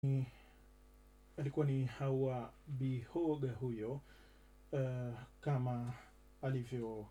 ni alikuwa ni Hawa Bihoga huyo, uh, kama alivyo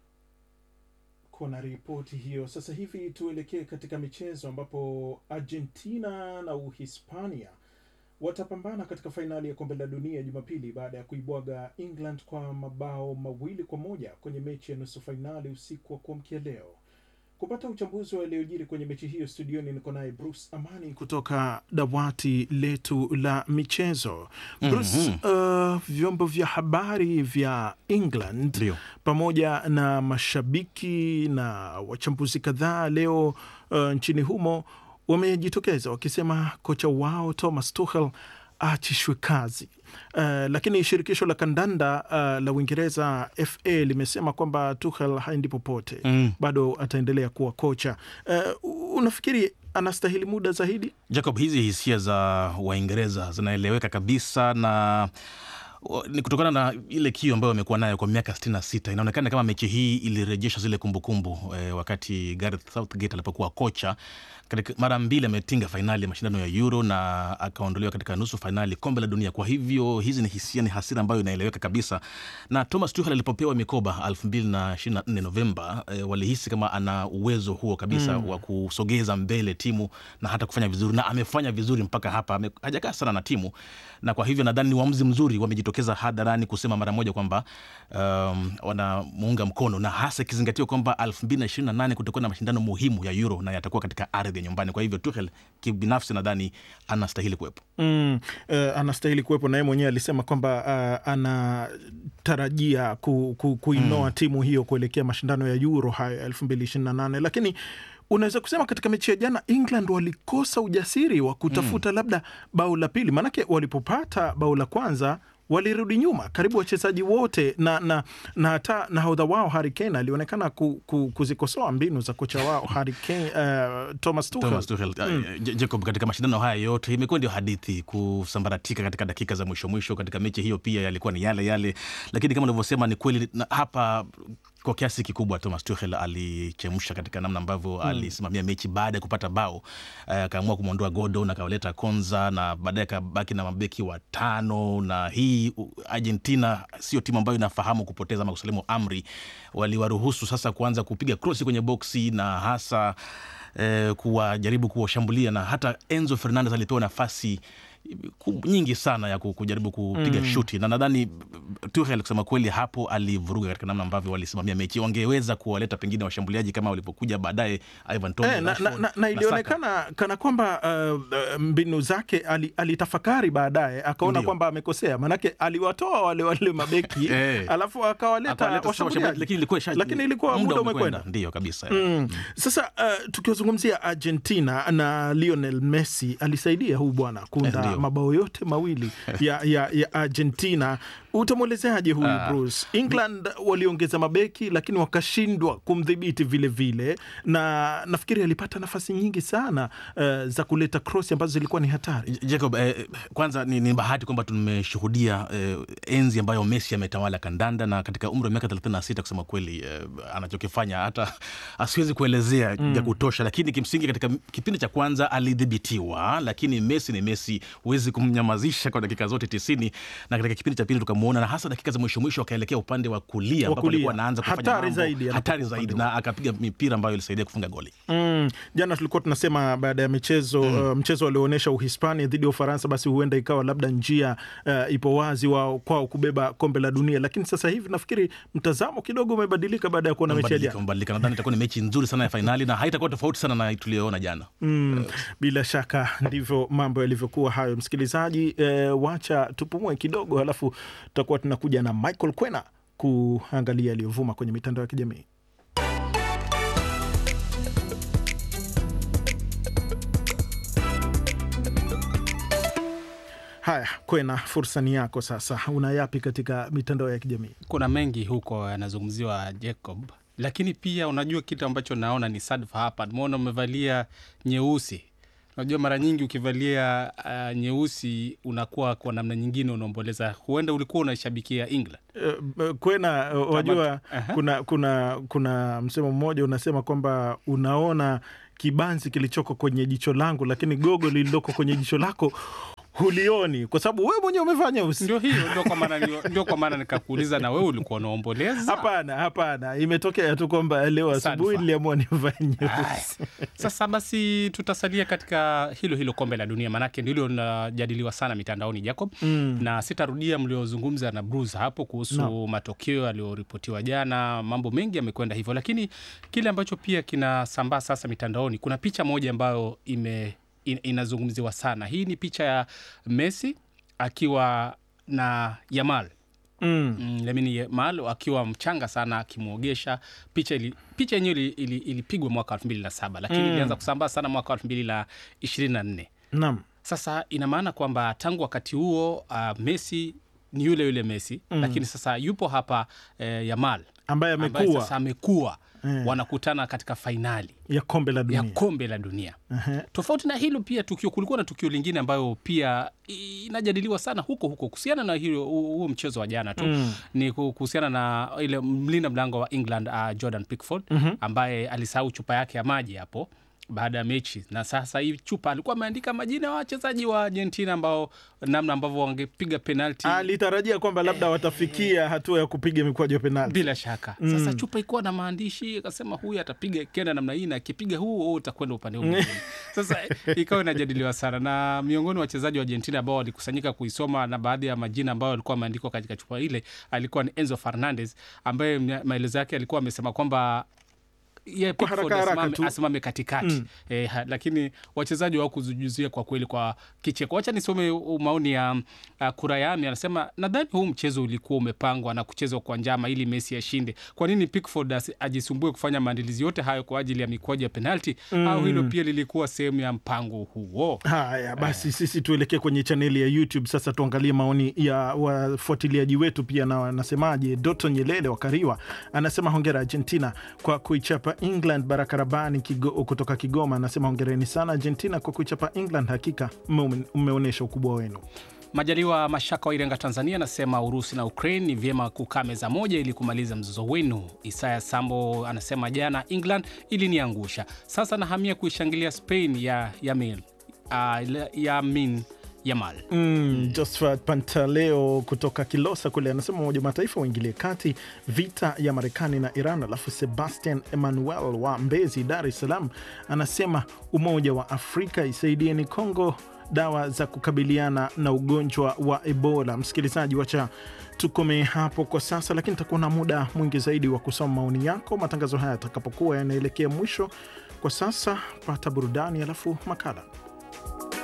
kuna ripoti hiyo. Sasa hivi tuelekee katika michezo ambapo Argentina na Uhispania watapambana katika fainali ya kombe la dunia Jumapili baada ya kuibwaga England kwa mabao mawili kwa moja kwenye mechi ya nusu fainali usiku wa kuamkia leo. Kupata uchambuzi wa yaliyojiri kwenye mechi hiyo, studioni niko naye Bruce Amani kutoka dawati letu la michezo. Bruce, uh, vyombo vya habari vya England Ndio. pamoja na mashabiki na wachambuzi kadhaa leo uh, nchini humo wamejitokeza wakisema kocha wao Thomas Tuchel aachishwe kazi. Uh, lakini shirikisho la kandanda uh, la Uingereza FA limesema kwamba Tuchel haendi popote Mm. bado ataendelea kuwa kocha. Uh, unafikiri anastahili muda zaidi? Jacob, hizi hisia za Waingereza zinaeleweka kabisa na wa- ni kutokana na ile kiu ambayo wamekuwa nayo kwa miaka 66. Inaonekana kama mechi hii ilirejesha zile kumbukumbu eh, wakati Gareth Southgate alipokuwa kocha. Katika mara mbili ametinga fainali ya mashindano ya Euro na akaondolewa katika nusu fainali kombe la dunia. Kwa hivyo hizi ni hisia, ni hasira ambayo inaeleweka kabisa. Na Thomas Tuchel alipopewa mikoba 2024 Novemba, eh, walihisi kama ana uwezo huo kabisa wa kusogeza mbele timu na hata kufanya vizuri, na amefanya vizuri mpaka hapa. Ame- Hajakaa sana na timu, na kwa hivyo nadhani ni uamuzi mzuri. Wamejitokeza hadharani kusema mara moja kwamba um, wanamuunga mkono, na hasa ikizingatiwa kwamba 2028 kutakuwa na mashindano muhimu ya Euro na yatakuwa katika ardhi ya nyumbani. Kwa hivyo Tuchel kibinafsi nadhani anastahili kuwepo. Mm, uh, anastahili kuwepo na yeye mwenyewe alisema kwamba uh, anatarajia ku, ku, kuinoa timu hiyo kuelekea mashindano ya Euro hayo ya 2028 lakini unaweza kusema katika mechi ya jana England walikosa ujasiri wa kutafuta labda bao la pili, maanake walipopata bao la kwanza walirudi nyuma karibu wachezaji wote na na na hata nahodha wao Harry Kane alionekana ku, ku, kuzikosoa mbinu za kocha wao Harry Kane, uh, Thomas Tuchel. Thomas Tuchel. Uh, J- Jacob, katika mashindano haya yote imekuwa ndio hadithi kusambaratika katika dakika za mwisho mwisho. Katika mechi hiyo pia yalikuwa ni yale yale, lakini kama unavyosema ni kweli, na hapa kwa kiasi kikubwa Thomas Tuchel alichemsha katika namna ambavyo alisimamia mechi baada ya kupata bao eh, akaamua kumwondoa Gordon akawaleta Konza na baadaye akabaki na mabeki watano. Na hii u- Argentina sio timu ambayo inafahamu kupoteza ama kusalimu amri, waliwaruhusu sasa kuanza kupiga krosi kwenye boksi na hasa eh, kuwajaribu kuwashambulia na hata Enzo Fernandez alipewa nafasi ku- nyingi sana ya ku- kujaribu kupiga shuti na nadhani Tuchel kusema kweli hapo alivuruga katika namna ambavyo walisimamia mechi. Wangeweza kuwaleta pengine washambuliaji kama walipokuja baadaye Ivan Toney, Eh, na, na, Rashford, na, na Saka. ilionekana kana kwamba uh, uh, mbinu zake ali, alitafakari baadaye akaona Ndio. kwamba amekosea, manake aliwatoa wale wale mabeki Eh. alafu akawaleta Akawaleta sasa washambuliaji, washambuliaji, lakini ilikuwa isha- lakini ilikuwa muda umekwenda. Ndio kabisa. Mm. Sasa uh, tukiwazungumzia Argentina na Lionel Messi alisaidia huu bwana Eh, kuunda ndio. mabao yote mawili ya, ya, ya Argentina. Utamwelezeaje huyu Ah. Bruce? England waliongeza mabeki lakini wakashindwa kumdhibiti vile vile, na nafikiri alipata nafasi nyingi sana uh, za kuleta cross ambazo zilikuwa ni hatari. J- Jacob, eh, kwanza ni, ni bahati kwamba tumeshuhudia eh, enzi ambayo Messi ametawala kandanda na katika umri wa miaka 36 kusema kweli eh, anachokifanya hata asiwezi kuelezea ya kutosha, lakini kimsingi katika kipindi cha kwanza alidhibitiwa, lakini Messi ni Messi, huwezi kumnyamazisha kwa dakika zote tisini, na katika kipindi cha pili tukamwona, na hasa dakika za mwisho mwisho akaelekea upande wa kulia ambapo kulia. alikuwa anaanza kufanya Hatari mambo zaidi anapokuwa hatari upande zaidi, na akapiga mipira ambayo ilisaidia kufunga goli. Mm, jana tulikuwa tunasema baada ya michezo uh, mchezo walioonyesha Uhispania dhidi ya Ufaransa, basi huenda ikawa labda njia uh, ipo wazi wao kwao kubeba kombe la dunia, lakini sasa hivi nafikiri mtazamo kidogo umebadilika baada ya kuona mechi ya Mbadilika, jana. mbadilika. Nadhani itakuwa ni mechi nzuri sana ya fainali na haitakuwa tofauti sana na tuliyoona jana. Mm, bila shaka ndivyo mambo yalivyokuwa hayo. Msikilizaji, eh, wacha tupumue kidogo, halafu tutakuwa tunakuja na Michael Kwena kuangalia yaliyovuma kwenye mitandao ya kijamii. Haya, Kwena, fursa ni yako sasa. Una yapi katika mitandao ya kijamii? kuna mengi huko yanazungumziwa Jacob, lakini pia unajua kitu ambacho naona ni sadfa hapa. Nimeona umevalia nyeusi. Unajua mara nyingi ukivalia uh, nyeusi unakuwa kwa namna nyingine unaomboleza, huenda ulikuwa unaishabikia England. Eh, Kwena, eh, wajua Aha. kuna kuna kuna msemo mmoja unasema kwamba unaona kibanzi kilichoko kwenye jicho langu, lakini gogo lililoko kwenye jicho lako hulioni, kwa sababu wewe mwenyewe umevaa nyeusi. Ndio hiyo, ndio kwa maana ni- ndio kwa maana nikakuuliza, na wewe ulikuwa unaomboleza? Hapana, hapana, imetokea tu kwamba leo Sadfa. asubuhi niliamua nivae Aya. nyeusi. Sasa basi tutasalia katika hilo hilo kombe la dunia, maanake ndilo linajadiliwa sana mitandaoni Jacob, Mm. na sitarudia mliozungumza na Bruce hapo kuhusu No. matokeo yaliyoripotiwa jana. Mambo mengi yamekwenda hivyo, lakini kile ambacho pia kinasambaa sasa mitandaoni, kuna picha moja ambayo ime in- inazungumziwa sana. Hii ni picha ya Messi akiwa na Yamal Mm. Mm, Lamine Yamal akiwa mchanga sana akimwogesha. Picha ili, picha yenyewe ili- ili- ilipigwa mwaka elfu mbili na saba lakini Mm. ilianza kusambaa sana mwaka elfu mbili na ishirini na nne. Naam. Sasa ina maana kwamba tangu wakati huo uh, Messi ni yule yule Messi Mm. lakini sasa yupo hapa eh, Yamal ambaye ambaye amekuwa sasa amekuwa Eh. wanakutana katika fainali ya kombe la ya dunia. kombe la dunia. Ehe. Tofauti na hilo pia tukio, kulikuwa na tukio lingine ambayo pia inajadiliwa sana huko huko kuhusiana na hilo huo mchezo wa jana tu Mm. ni ku- kuhusiana na ile mlinda mlango wa England uh, Jordan Pickford Mhm. ambaye alisahau chupa yake ya maji hapo baada ya mechi, na sasa hii chupa alikuwa ameandika majina ya wachezaji wa Argentina ambao namna ambavyo wangepiga penalti alitarajia kwamba labda watafikia hatua ya kupiga mikwaju ya penalti. bila shaka. Sasa chupa ikuwa na maandishi, akasema huyu atapiga kenda namna hii, na akipiga huu huu utakwenda upande huu mwingine. Sasa ikawa inajadiliwa sana, na miongoni mwa wachezaji wa Argentina ambao walikusanyika kuisoma na baadhi ya majina ambayo alikuwa ameandikwa katika chupa ile alikuwa ni Enzo Fernandez ambaye mna- maelezo yake alikuwa amesema kwamba ye Kwa Pickford haraka haraka asimame, tu. asimame katikati eh, ha- lakini wachezaji hawakuzujuzia kwa kweli kwa kicheko. Wacha nisome u- maoni ya uh, Kurayami anasema, nadhani huu mchezo ulikuwa umepangwa na kuchezwa kwa njama ili Messi ashinde. Kwa nini Pickford asi- ajisumbue kufanya maandalizi yote hayo kwa ajili ya mikwaju ya penalti? Au hilo pia lilikuwa sehemu ya mpango huo? Haya basi, sisi tuelekee kwenye chaneli ya YouTube sasa, tuangalie maoni ya wafuatiliaji wetu pia na wanasemaje. Doto Nyelele wa Kariwa anasema hongera Argentina kwa kuichapa England. Baraka Rabani Kigo, kutoka Kigoma anasema hongereni sana Argentina kwa kuichapa England, hakika mme- mmeonyesha ukubwa wenu. Majaliwa Mashaka wa Irenga, Tanzania anasema Urusi na Ukraine ni vyema kukaa meza moja ili kumaliza mzozo wenu. Isaya Sambo anasema jana England iliniangusha, sasa nahamia kuishangilia Spain ya Yamin uh, Yamin Yamal. Mm, Josephat Pantaleo kutoka Kilosa kule anasema Umoja wa Mataifa waingilie kati vita ya Marekani na Iran. Alafu Sebastian Emmanuel wa Mbezi, Dar es Salaam anasema Umoja wa Afrika isaidieni Kongo dawa za kukabiliana na ugonjwa wa Ebola. Msikilizaji, wacha tukome hapo kwa sasa, lakini takuwa na muda mwingi zaidi wa kusoma maoni yako matangazo haya yatakapokuwa yanaelekea mwisho. Kwa sasa pata burudani, alafu makala